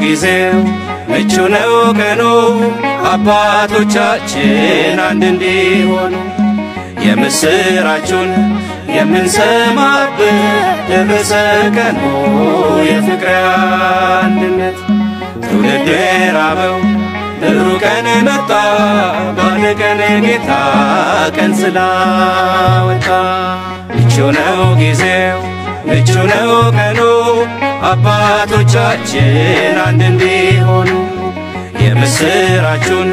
ጊዜው ምቹ ነው ቀኑ አባቶቻችን አንድ እንዲሆኑ የምስራቹን የምንሰማበት ደረሰ ቀኑ የፍቅር አንድነት ትውልድ የራበው ጥሩ ቀን መጣ ባለ ቀን ጌታ ቀን ስላወጣ ምቹ ነው ጊዜው ምቹ ነው ቀኑ አባቶቻችን አንድ እንዲሆኑ የምስራቹን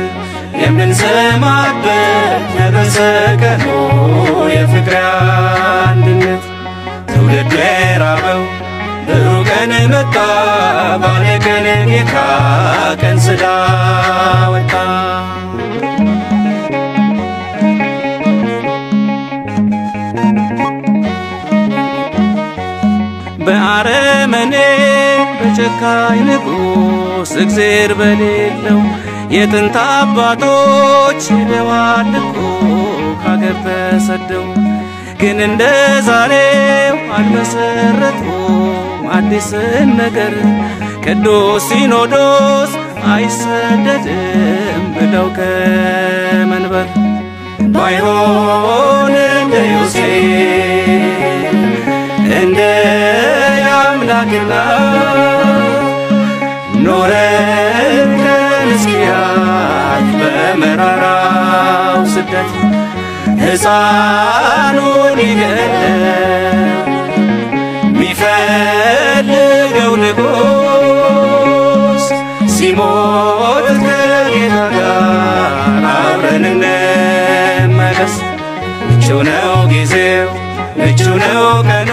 የምንሰማበት ደረሰ ቀኑ የፍቅር አንድነት ትውልድ የራበው ጥሩ ቀን መጣ ባለ ቀን ጌታ ቀን ስላወጣ በአረመኔ በጨካኝ ንጉሥ እግዜር በሌለው የጥንት አባቶች ሄደዋል እኮ ካገር ተሰደው ግን እንደ ዛሬው አልመሰረቱም አዲስን ነገር ቅዱስ ሲኖዶስ አይሰደድም ብለው ከመንበር ባይሆን እንደ ዮሴፍ እንደ አምላክና ኖረን ከንስኪያት በመራራው ስደት ሕፃኑን ይገለው ሚፈልገው ንጉሥ ሲሞት ከጌታ ጋር አብረን እንመለስ። ምቹ ነው ጊዜው ምቹ ነው ቀኑ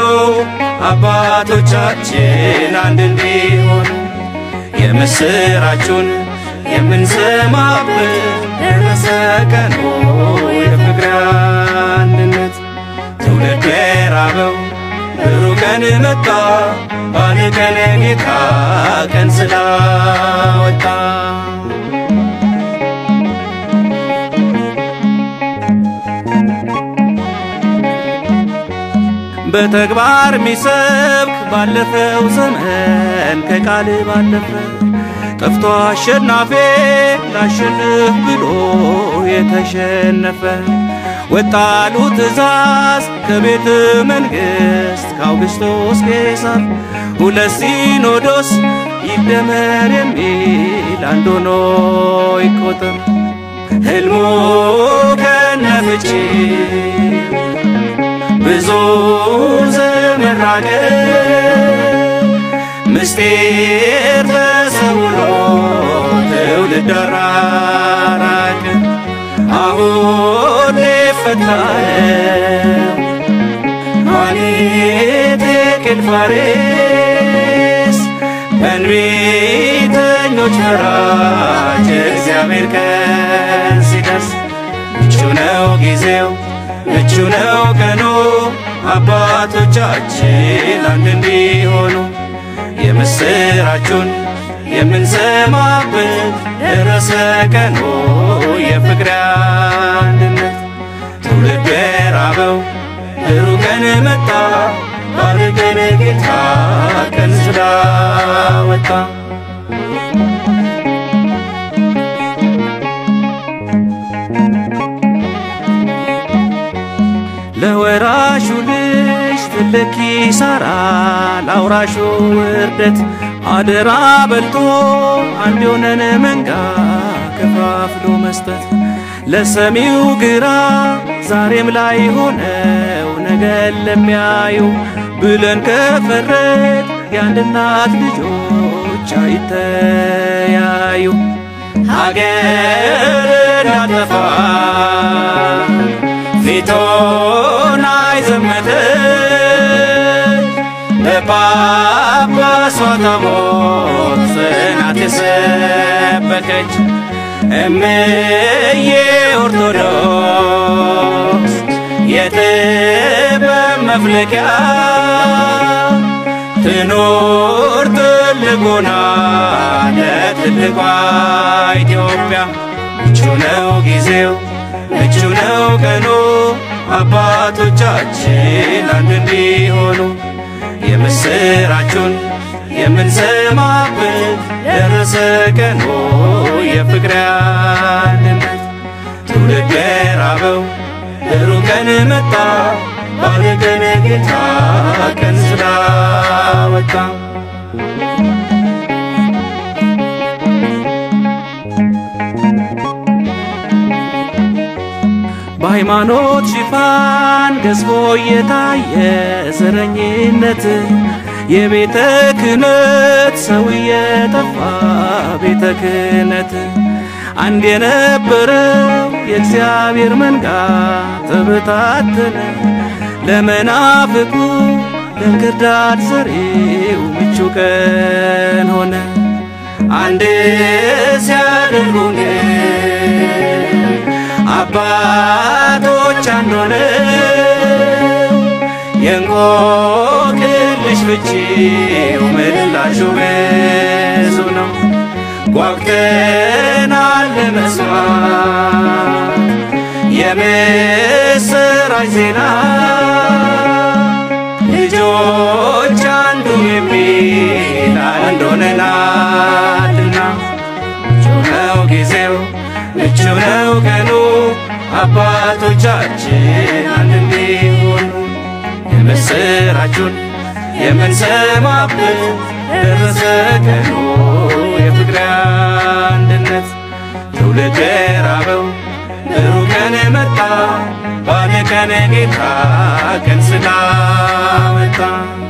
አባቶቻችን አንድ እንዲሆኑ የምስራቹን የምንሰማበት ደረሰ ቀኑ የፍቅር አንድነት ትውልድ የራበው ጥሩ ቀን መጣ ባለ ቀን ጌታ ቀን ስላወጣ በተግባር ሚሰብክ ባለፈው ዘመን ከቃል ባለፈ ጠፍቶ አሸናፊ ላሸንፍ ብሎ የተሸነፈ ወጣሉ ትእዛዝ ከቤተ መንግሥት ከአውግስጦስ ቄሳር ሁለት ሲኖዶስ ይደመር የሚል አንድ ሆኖ ይቆጠር ሕልሙ ከነፍቺ ብዙ ዘመን ራቀ ምስጢር ተሰውሮ ትውልድ አራራቀ አሁን ሊፈታ ነው ኋሊት ቄልፋሬስ በእንቢተኞች ፈራጅ እግዚአብሔር ቀን ሲደርስ ምቹ ነው ጊዜው ምቹ ነው ቀኑ አባቶቻችን አንድ እንዲሆኑ የምስራቹን የምንሰማበት ደረሰ ቀኑ የፍቅር አንድነት ትውልድ የራበው ጥሩ ቀን መጣ ባለ ቀን ጌታ ቀን ስላወጣ ለወራሹ ልጅ ትልቅ ኪሳራ ለአውራሹ ውርደት አደራ በልቶ አንድ የሆነን መንጋ ከፋፍሎ መስጠት ለሰሚው ግራ ዛሬም ላይ ሆነው ነገን ለሚያዩ ብለን ከፈረድ የአንድ እናት ልጆች አይተያዩ ሀገር እንዳጠፋ ፊቶን አይዘመተች በጳጳሷ ታቦት ጽናት የሰበከች እምዬ ኦርቶዶክስ የጥበብ መፍለቂያ ትኑር ትልቁና ለትልቋ ኢትዮጵያ ምቹ ነው ጊዜው ምቹ ነው ቀኑ አባቶቻችን አንድ እንዲሆኑ የምስራቹን የምንሰማበት ደረሰ ቀኑ የፍቅር አንድነት ትውልድ ራበው ብሩህ ቀን መጣ ባለቀን ጌታ ቀን ስላወጣ በሃይማኖት ሽፋን ገዝፎ እየታየ ዘረኝነት የቤተ ክህነት ሰው እየጠፋ ቤተ ክህነት አንድ የነበረው የእግዚአብሔር መንጋ ተበታተነ። ለመናፍቁ ለእንክርዳድ ዘሬው ምቹ ቀን ሆነ። አንድ ሲያደርጉን አባቶች አንድ ሆነው የእንቆቅልሽ ፍቺው ምላሹ ብዙ ነው። ጓጉተናል ለመስማት የምስራች ዜና ልጆች አንዱ የሚል አንድ ሆነናልና ምቹ ነው ጊዜው ምቹ ነው ቀኑ አባቶቻችን አንድ እንዲሆኑ የምስራቹን የምንሰማበት ደረሰ ቀኑ የፍቅር አንድነት ትውልድ ራበው ብሩህ ቀን መጣ ባለ ቀን ጌታ ቀን ስላመጣ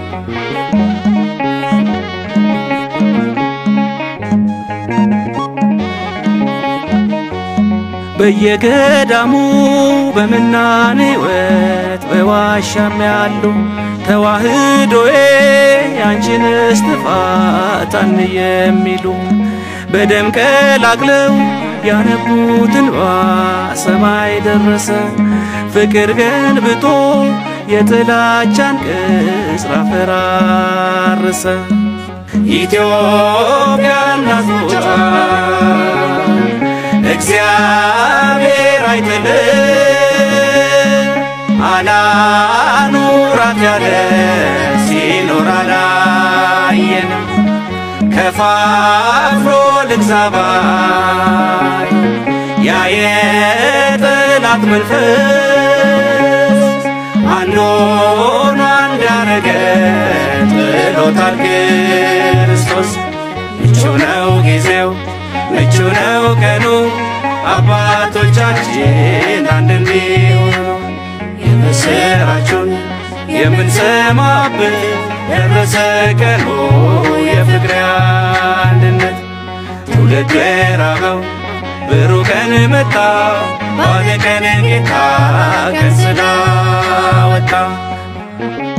በየገዳሙ በምናኔ ሕይወት በዋሻም ያሉ ተዋህዶዬ ያንቺን እስትፋት አንየ የሚሉ በደም ቀላቅለው ያነቡት እንባ ሰማይ ደረሰ። ፍቅር ገንብቶ የጥላቻን ቅጽር አፈራረሰ። ኢትዮጵያ እናቶቿ እግዚአብሔር አይጥል አላኑራት ያለ ሲኖር አላየን ከፋፍሎ ልግዛባይ ያ የጠላት መንፈስ አንዱን አንድ ያረገ ጥሎታል ክርስቶስ ምቹ ነው ጊዜው ምቹ ነው ቀኑ አባቶቻችን አንድ እንዲሆኑ የምስራቹን የምንሰማበት ደረሰ ቀኑ የፍቅር አንድነት ትውልድ ራበው ብሩህ ቀን መጣ ባለ ቀን ጌታ ቀን ስላወጣ